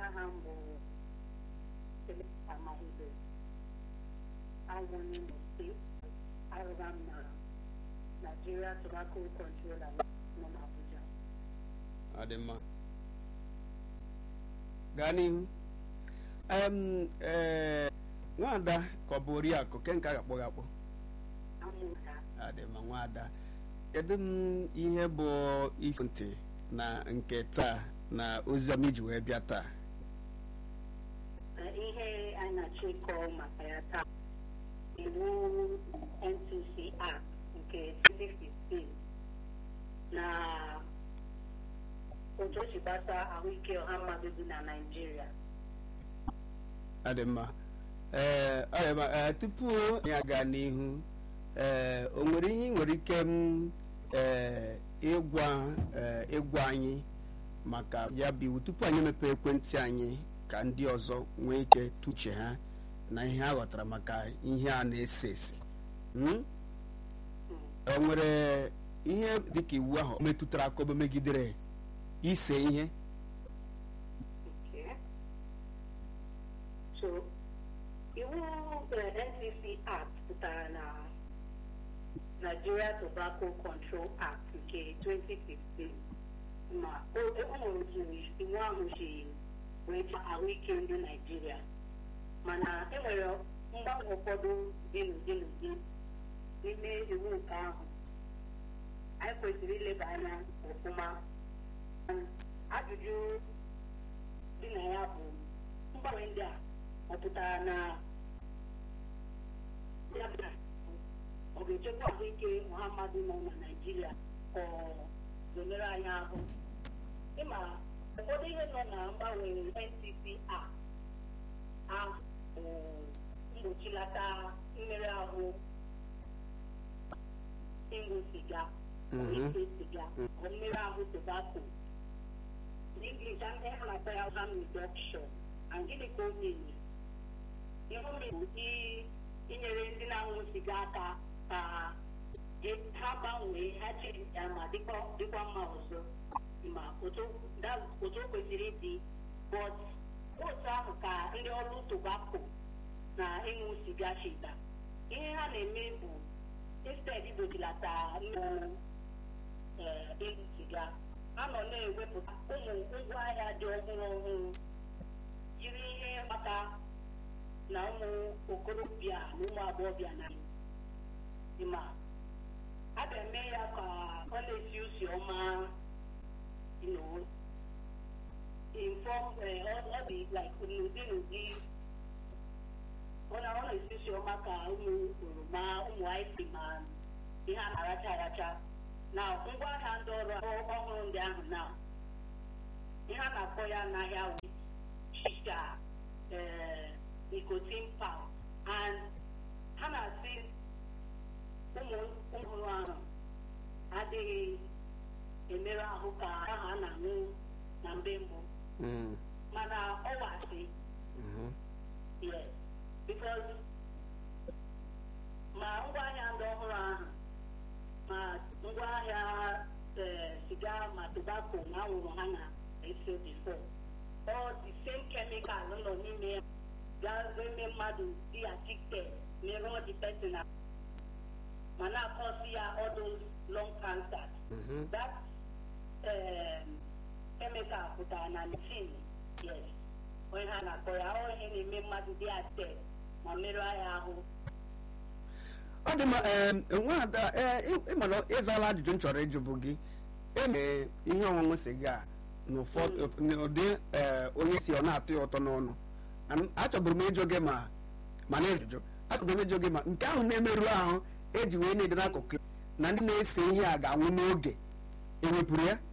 aha m bụ Seleka Amahibe awụ n'Imo steeti arụba m na Nigeria Tobacco Controller nọ n'Abuja ọ dị mma gaa n'ihu em ee nwaada ka ọ bụ oriakụ ke nke a ga-akpọ gị akpọ amụta ọ dị mma nwaada kedu m ihe bụ isi ntị na nke taa na oziọma iji wee bịa taa Ee, ihe anyị na-achọ ịkọ maka ya taa iwu NTC Act nke 2015 na otu o si gbasa ahụike ọha mmadụ dị na Naịjirịa ọ dị mma ee ọ dị mma ee tupu anyị aga n'ihu ee o nwere ihe ị nwere ike m ee ịgwa ee ịgwa anyị maka ya bụ iwu tupu anyị emepe ekwentị anyị ka ndị ọzọ nwee ike tuche ha na ihe ha ghọtara maka ihe a na-ese ese Hmm? o nwere ihe dịka iwu ahụ metụtara akọbe megidere ise ihe Okay. So, iwu eh, NCC Act pụtara na Nigeria Tobacco Control Act nke 2015 ma o o nwere otu iwu ahụ si wee chọọ ahụike ndị Nigeria mana e nwere mgbanwe ụfọdụ dị n'ụdị n'ụdị n'ime iwu nke ahụ anyị kwesịrị ileba anya ọfụma ajụjụ dị na ya bụ mgbanwe ndị a ọ pụtara na ya bụ na ọ ga-echekwa ahụike ọha mmadụ nọ na Naịjirịa ka ọ zonere anyị ahụ ịma ụfọdụ ihe nọ na mgbanwe NCC a ahụ bụ mgbochilata mmerụ ahụ ịṅụ siga Mhm. ise siga ọ mmerụ ahụ tobacco English and then like I harm reduction and gịnị ka o mere ihe o mere bụ i- inyere ndị na-aṅụ siga aka ka e- ha gbanwee ha chiri ya ma dịkwa dịkwa mma ọzọ ma otu that- otu o kwesịrị ịdị but otu ahụ ka ndị ọrụ tobacco na ịṅụ siga chita ihe ha na-eme bụ instead igbochilata mmụọ ee, ịṅụ siga ha nọ na-ewepụta ụmụ ngwaahịa dị ọhụrụ ọhụrụ jiri ihe maka na ụmụ okorobịa na ụmụ agbọghọbịa na ịma a ga-eme ya ka ọ na-esi usi ọma you know, inform eh, ọ ọ dị like n'ụdị n'ụdị ọ na ọ na-esi usi ọma ka ụmụ oroma ụmụ ice ma ihe a na-aracha aracha na ngwaahịa ndị ọrụ ọhụrụ ndị ahụ na ihe a na-akpọ ya n'ahịa wụ shisha eh, nicotine pouch and ha na-asị ụmụ ọhụrụ ahụ adịghị emerụ ahụ ka ahụ a na-aṅụ na mgbe mbụ Mm. mana ọ wasị Mhm. yes because ma ngwaahịa ndị ọhụrụ ahụ ma ngwaahịa eh, siga ma tobacco na anwụrụ ha na-ese before all the same chemical nọ n'ime ya ga-eme mmadụ dị addicted merụọ the person ahụ, ma na-akọsi ya all those lung cancer Mhm. that um, chemical pụtara na tin yes onye ha na-akpọ ya ọ ihe na-eme mmadụ dị ate ma merụ ya ahụ ọ dị mma em, nwaada ee, ị- ị mara ịzala ajụjụ m chọrọ ịjụ bụ gị eme ihe ọṅụṅụ siga n'ụfọdụ n'ụdị ee, onye si ọ na-atọ ya ụtọ n'ọnụ An- achọburu m ịjụ gị ma ma na ịjụ achọburu m ịjụ gị ma nke ahụ na-emerụ ahụ eji wee na-ede n'akụkụ na ndị na-ese ihe a ga-anwụ n'oge ewepụrụ ya